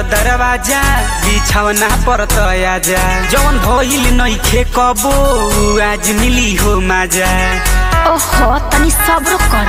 दरवाजा बिछौना पर त आजा जवन भइल नइखे कबो आज मिली हो माजा ओहो तनी सब्र कर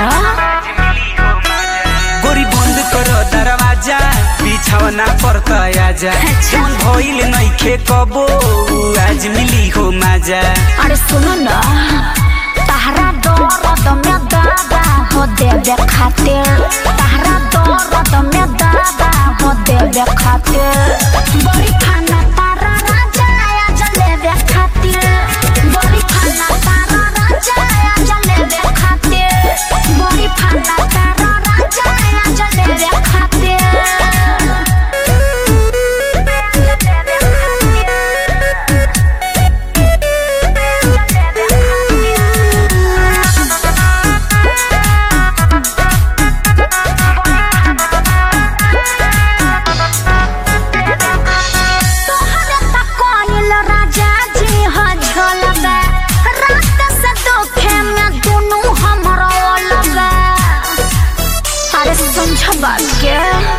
गोरी बंद कर दरवाजा बिछौना पर त आजा अच्छा। जवन भइल नइखे कबो आज मिली हो माजा अरे सुनो न तहरा दर्द में दादा हो देवे खातिर तहरा दर्द में दादा हो देवे खातिर बड़ी खाना तारा राजा आया जलेबे खातिर बड़ी खाना तारा राजा आया जलेबे खातिर बड़ी खाना तारा राजा आया जलेबे खातिर तोहरे त कोइल राजा जी ह झलबे रात से दोखे में दुनु हमरा ओलबे अरे समझ बात के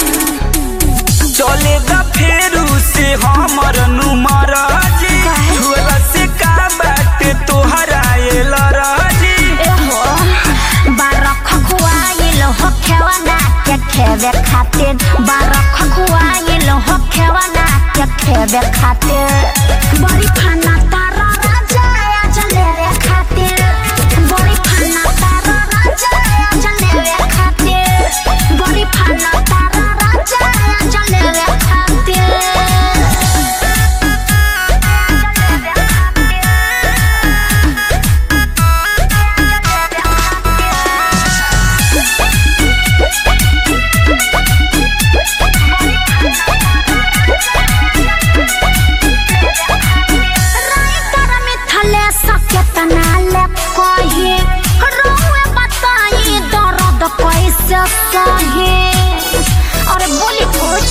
चले द फेरू से हमर नुमर जी काहे? छुअला से का बाटे तोहरा एल राजी एहो बारख खुआइल हो खेवना के खेवे खातिर बारख खुआइल हो खेवना के खेवे खातिर बड़ी खाना तारा राजा आया चले रे खातिर बड़ी खाना तारा राजा आया चले रे खातिर बड़ी खाना तारा राजा आया चले रे खातिर राइटर मिथले सकेतना ले कही रोए बताई दर्द कैसे सही अरे बोली कुछ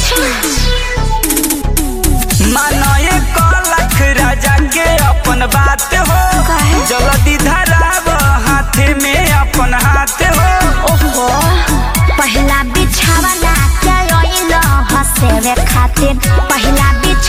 मानए कलख राजा के अपन बात हो काहे? जल्दी धराब हाथे में अपन हाथ हो ओहो पहला बिछावना के ओइल हसेवे खातिर पहला बिछ